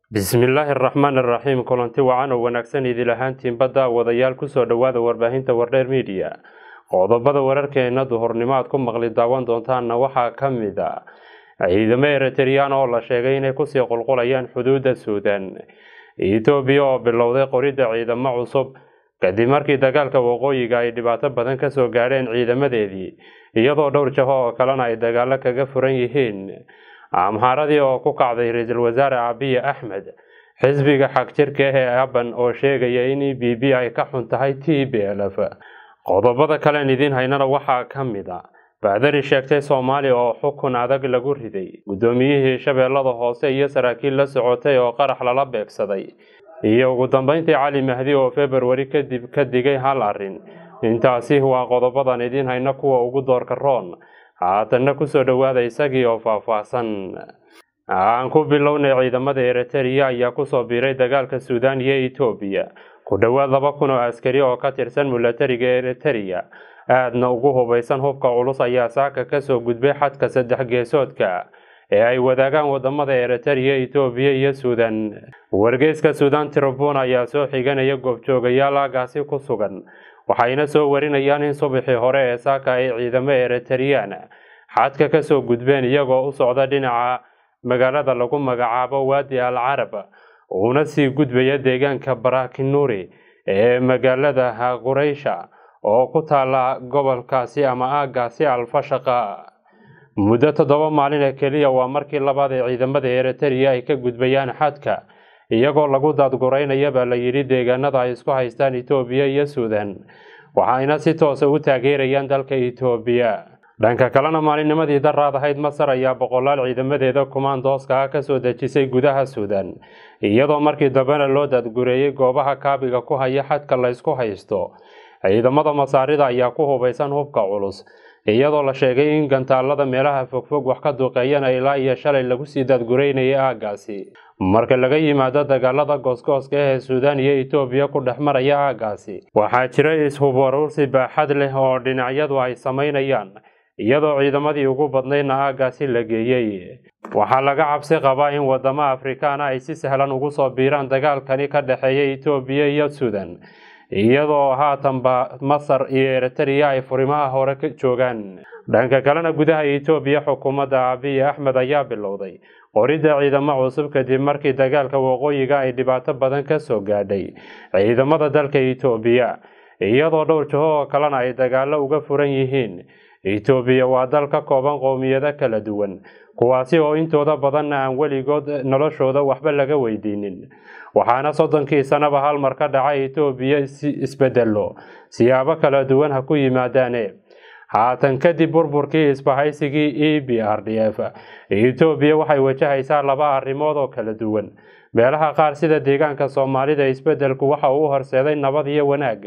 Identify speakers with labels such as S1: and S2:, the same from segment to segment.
S1: bismillaahi araxmaan araxiim kulanti wacan oo wanaagsan idil ahaantiin badda wadayaal kusoo dhowaada warbaahinta wardheer midiya qodobada wararkeena duhurnimo aad ku maqli daawan doontaanna waxaa ka mid a ciidamo eritreyaan oo la sheegay inay kusii qulqulayaan xuduudda suudan etoobiya oo bilowday qoridda ciidamo cusub kadib markii dagaalka waqooyiga ay dhibaato badan kasoo gaadheen ciidamadeedii iyadoo dhowr jaho oo kalena ay dagaalo kaga furan yihiin amhaaradii oo ku kacday ra-iisul wasaare abiy axmed xisbiga xagjirka ah ee aban oo sheegaya in e b b ay ka xun tahay t b lf qodobada kalean idiin haynana waxaa ka mid a baadari sheegtay soomaaliya oo xukun adag lagu riday guddoomiyihii shabeellada hoose iyo saraakiil la socotay oo qarax lala beegsaday iyo ugu dambeyntii cali mahdi oo februari kadib ka digay hal arrin intaasi waa qodobadan idiin hayna kuwa ugu doorka roon haatanna kusoo dhowaada isagii oo faahfaahsan aan ku bilownay ciidamada eritereya ayaa kusoo biiray dagaalka suudan iyo etoobiya ku dhowaad laba kun oo askari oo ka tirsan milatariga eritereya aadna ugu hubaysan hubka culus ayaa saaka kasoo gudbay xadka saddex geesoodka ee ay wadaagaan wadamada eritereya etoobiya iyo suudan wargeyska suudan tribun ayaa soo xiganaya goobjoogayaal aagaasi ku sugan waxayna soo warinayaan in subaxii hore ee saaka ay ciidamo eritreyaan xadka kasoo gudbeen iyagoo u socda dhinaca magaalada lagu magacaabo waadi al carab uuna sii gudbaya deegaanka barakinuri ee magaalada qureysha oo ku taala gobolkaasi ama aagaasi alfashaqa muddo toddoba maalin ee keliya waa markii labaad ee ciidamada eritereya ay ka gudbayaan xadka iyagoo lagu daadguraynaya baa la yidhi deegaanada ay isku haystaan etoobiya iyo suudan waxayna si toosa u taageerayaan dalka etoobiya dhanka kalena maalinnimadii daraad ahayd masar ayaa boqolaal ciidamadeeda kumaandooska ah kasoo dejisay gudaha suudan iyadoo markii dambena loo daadgureeyey goobaha kaabiga ku haya xadka la ysku haysto ciidamada masaarida ayaa ku hubaysan hubka culus iyadoo la sheegay in gantaalada meelaha fogfog wax ka duqeeyana ilaa iyo shalay lagu sii daadgureynayay aagaasi marka laga yimaado dagaalada goosgooska ah ee suudan iyo etoobiya ku dhex maraya aagaasi waxaa jira is-hubwaruursi baaxad leh oo dhinacyadu ay samaynayaan iyadoo ciidamadii ugu badnaydna aagaasi la geeyey waxaa laga cabsi qabaa in wadamo afrikaana ay si sahlan ugu soo biiraan dagaalkani ka dhexeeya etoobiya iyo suudan iyadoo haatanba masar iyo eritereya ay furimaha hore ka joogaan dhanka kalena gudaha etoobiya xukuumadda abiy axmed ayaa bilowday qoridda ciidamo cusub kadib markii dagaalka waqooyiga ay dhibaato badan kasoo gaadhay ciidamada dalka etoobiya iyadoo dhowr jaho oo kalena ay dagaalo uga furan yihiin etoobiya waa dal ka kooban qowmiyado kala duwan kuwaasi oo intooda badanna aan weligood noloshooda waxba laga weydiinin waxaana soddonkii sanaba hal mar ka dhacay etoobiya isbedelo siyaabo kala duwan ha ku yimaadaane haatan kadib burburkii isbahaysigii e b r d f etoobiya waxay wajahaysaa laba arrimood oo kala duwan meelaha qaar sida deegaanka soomaalida isbedelku waxa uu horseeday nabad iyo wanaag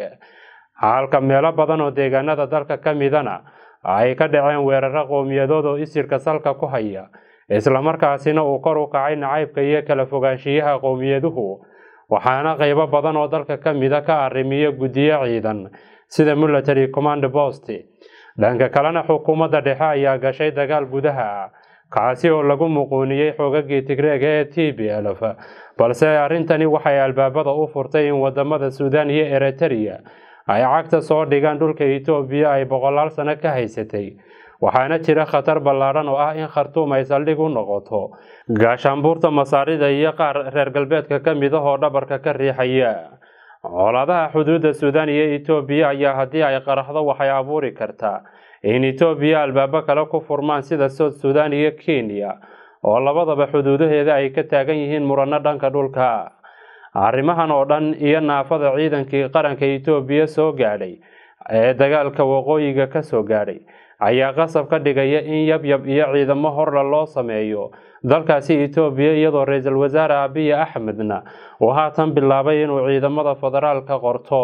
S1: halka meelo badan oo deegaanada dalka ka midana ay ka dhaceen weeraro qowmiyadood oo isirka salka ku haya islamarkaasina uu kor u kacay nacaybka iyo kala fogaanshiyaha qowmiyaduhu waxaana qeybo badan oo dalka ka mida ka arrimiya guddiyo ciidan sida military command post dhanka kalena xukuumadda dhexe ayaa gashay dagaal gudaha ah kaasi oo lagu muquuniyey xoogagii tigreega ee t b lf balse arrintani waxay albaabada u furtay in wadamada suudan iyo eritereya ay cagta soo dhigaan dhulka etoobiya ay boqolaal sano ka haysatay waxaana jira khatar ballaadhan oo ah in khartuum ay saldhig u noqoto gaashaanbuurta masaarida iyo qaar reer galbeedka ka mid ah oo dhabarka ka riixaya colaadaha xuduudda suudan iyo etoobiya ayaa haddii ay qaraxdo waxay abuuri kartaa in etoobiya albaabo kale ku furmaan sida soud suudan iyo kenya oo labadaba xuduudaheeda ay ka taagan yihiin murano dhanka dhulka arrimahan oo dhan iyo naafada ciidankii qaranka etoobiya soo gaadhay ee dagaalka waqooyiga kasoo gaadhay ayaa qasab ka dhigaya in yabyab iyo ciidamo horle loo sameeyo dalkaasi etoobiya iyadoo ra-iisul wasaare abiy axmedna uu haatan bilaabay inuu ciidamada federaalka qorto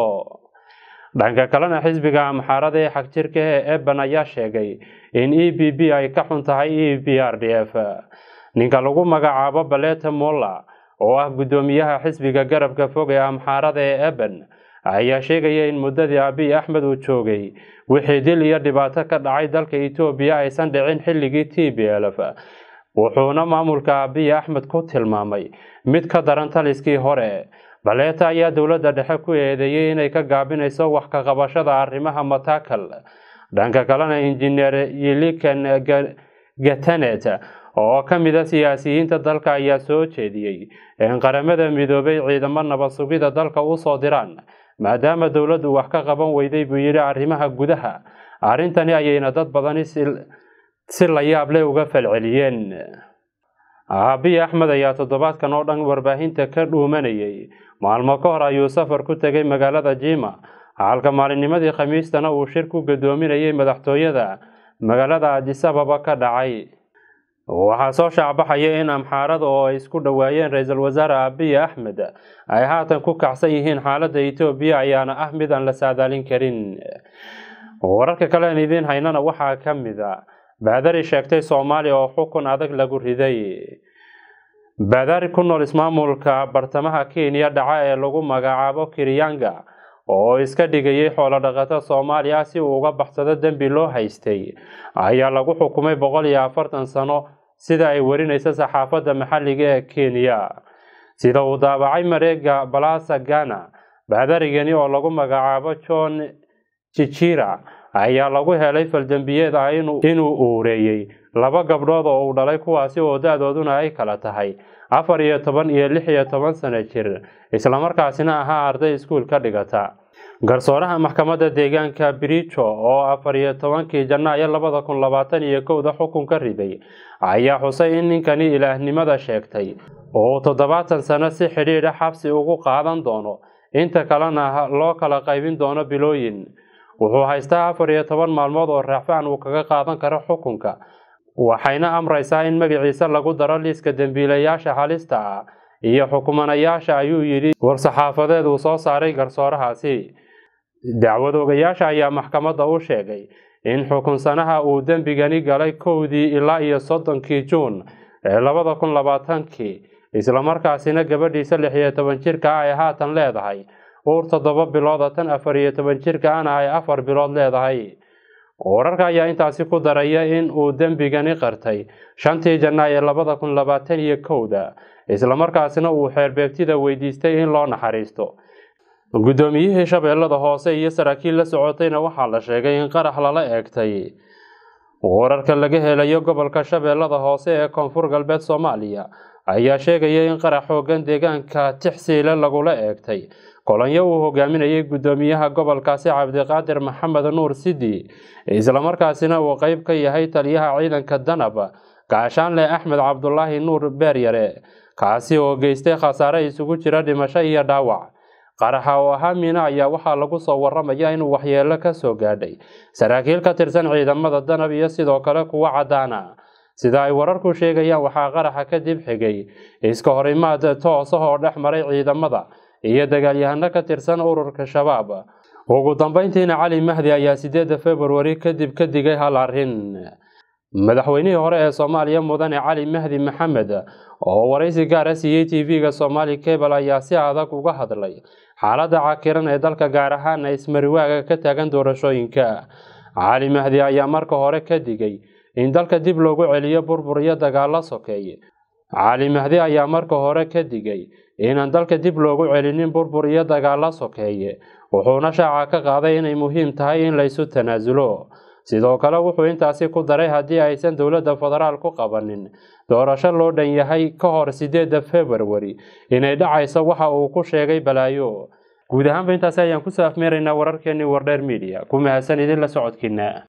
S1: dhanka kalena xisbiga amxaarada ee xagjirka ee eban ayaa sheegay in e b b ay ka xun tahay e b r d f ninka lagu magacaabo baleta molla oo ah guddoomiyaha xisbiga garabka fog ee amxaarada ee eben ayaa sheegaya in muddadii abiy axmed uu joogay wixii dil iyo dhibaato ka dhacay dalka etoobiya aysan dhicin xilligii t b lf wuxuuna maamulka abiy axmed ku tilmaamay mid ka daran taliskii hore baleeta ayaa dowladda dhexe ku eedeeyey inay ka gaabinayso wax ka qabashada arrimaha matakal dhanka kalena injineer yilikan gatanet oo ka mid a siyaasiyiinta dalka ayaa soo jeediyey in qaramada midoobay ciidamo nabad sugida dalka usoo diraan maadaama dowladdu wax ka qaban weyday buu yidhi arrimaha gudaha arrintani ayayna dad badani si la yaab leh uga falceliyeen abiy axmed ayaa toddobaadkan oo dhan warbaahinta ka dhuumanayay maalmo ka hor ayuu safar ku tegay magaalada jima halka maalinnimadii khamiistana uu shir ku gadoominayay madaxtooyada magaalada adisababa ka dhacay waxaa soo shaacbaxaya in amxaarada oo ay isku dhowaayeen ra-iisul wasaare abiy axmed ay haatan ku kacsan yihiin xaaladda etoobiya ayaana ah mid aan la saadaalin karin wararka kale aan idiin haynana waxaa ka mid a baadari sheegtay soomaaliya oo xukun adag lagu riday baadari ku nool ismaamulka bartamaha kenya dhaca ee lagu magacaabo kiryanga oo iska dhigayay xoolo dhaqato soomaaliya si uu uga baxsado dembi loo haystay ayaa lagu xukumay boqol iyo afartan sano sida ay warinayso saxaafadda maxalliga ee kenya sida uu daabacay mareega balasa ghana baadarigani oo lagu magacaabo john jijira ayaa lagu helay faldembiyeed ah inuu uureeyey laba gabdhood oo uu dhalay kuwaasi oo da-dooduna ay kala tahay afar iyo toban iyo lix iyo toban sano jir islamarkaasina ahaa arday iskuul ka dhigata garsooraha maxkamadda deegaanka birijo oo afar iyo tobankii janaayo labada kun labaatan iyo kowda xukun ka riday ayaa xusay in ninkani ilaahnimada sheegtay oo toddobaatan sano si xidhiidha xabsi ugu qaadan doono inta kalena loo kala qaybin doono bilooyin wuxuu haystaa afar iyo toban maalmood oo raacfaan uu kaga qaadan karo xukunka waxayna amraysaa in magaciisa lagu daro liiska dembiilayaasha halista ah iyo xukumanayaasha ayuu yidhi war-saxaafadeed uu soo saaray garsoorahaasi dacwad ogayaasha ayaa maxkamadda u sheegay in xukunsanaha uu dembigani galay kowdii ilaa iyo soddonkii juun ee labada kun labaatankii islamarkaasina gabadhiisa lix iyo toban jirka ah ay haatan leedahay uur toddoba bilooda tan afar iyo toban jirka ana ay afar bilood leedahay wararka ayaa intaasi ku daraya in uu dembigani qartay shantii janaayo labada kun labaatan iyo kowda islamarkaasina uu xeerbeegtida weydiistay in loo naxariisto guddoomiyihii shabeellada hoose iyo saraakiil la socotayna waxaa la sheegay in qarax lala eegtay wararka laga helayo gobolka shabeellada hoose ee koonfur galbeed soomaaliya ayaa sheegaya in qarax xoogan deegaanka tixsiile lagula eegtay kolonyo uu hogaaminayay guddoomiyaha gobolkaasi cabdiqaadir maxamed nuur sidi islamarkaasina uu qeyb ka yahay taliyaha ciidanka danab gaashaanle axmed cabdulaahi nuur beeryare kaasi oo geystay khasaare isugu jira dhimasho iyo dhaawac qaraxa oo ahaa miina ayaa waxaa lagu soo waramaya inuu waxyeelo ka soo gaadhay saraakiil ka tirsan ciidamada danab iyo sidoo kale kuwo caddaana sida ay wararku sheegayaan waxaa qaraxa kadib xigay iska horimaad toos ah oo dhex maray ciidamada iyo dagaalyahano ka tirsan ururka shabaab ugu dambeyntiina cali mahdi ayaa sideedda februari kadib ka digay hal arrin madaxweynihii hore ee soomaaliya mudane cali mahdi maxamed oo waraysi gaara siiyey tv-ga somaali cable ayaa si adag uga hadlay xaaladda cakiran ee dalka gaar ahaana ismariwaaga ka taagan doorashooyinka cali mahdi ayaa marka hore ka digay in dalka dib loogu celiyo burbur iyo dagaalo sokeeye cali mahdi ayaa marka hore ka digay inaan dalka dib loogu celinin burbur iyo dagaalo sokeeye wuxuuna shaaca ka qaaday inay muhiim tahay in laysu tanaasulo sidoo kale wuxuu intaasi ku daray haddii aysan dowladda federaal ku qabanin doorasho loo dhan yahay ka hor sideedda februari inay dhacayso waxa uu ku sheegay balaayo guud ahaanba intaasi ayaan kusoo afmeeraynaa wararkeenii wardheer media ku mahadsan idin la socodkiina